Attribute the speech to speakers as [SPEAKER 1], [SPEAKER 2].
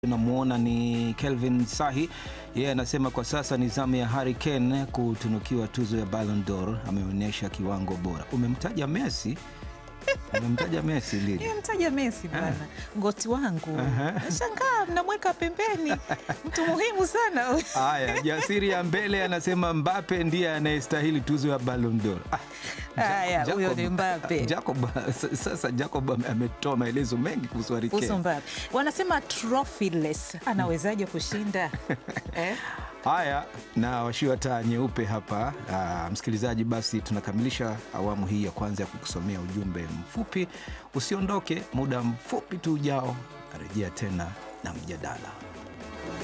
[SPEAKER 1] Namwona ni Kelvin Sahi, yeye anasema kwa sasa ni zamu ya Harry Kane kutunukiwa tuzo ya Ballon d'Or, ameonyesha kiwango bora. Umemtaja Messi, umemtaja Messi lini?
[SPEAKER 2] Nimemtaja Messi bwana, ngoti wangu. Nashangaa mnamweka pembeni, mtu muhimu sana.
[SPEAKER 1] Haya, jasiri ya mbele anasema Mbappe ndiye anayestahili tuzo ya Ballon d'Or. Ah,
[SPEAKER 2] Haya,
[SPEAKER 1] Jacob-
[SPEAKER 2] huyo ni Mbappe.
[SPEAKER 1] Jacob, sasa Jacob ame- ametoa maelezo mengi kuhusu Harry
[SPEAKER 2] Kuhusu
[SPEAKER 1] Kane.
[SPEAKER 2] Mbappe wanasema trophyless, anawezaje kushinda eh?
[SPEAKER 1] Haya, na washiwa taa nyeupe hapa. Aa, msikilizaji, basi tunakamilisha awamu hii ya kwanza ya kukusomea ujumbe mfupi. Usiondoke, muda mfupi tu ujao narejea tena na mjadala.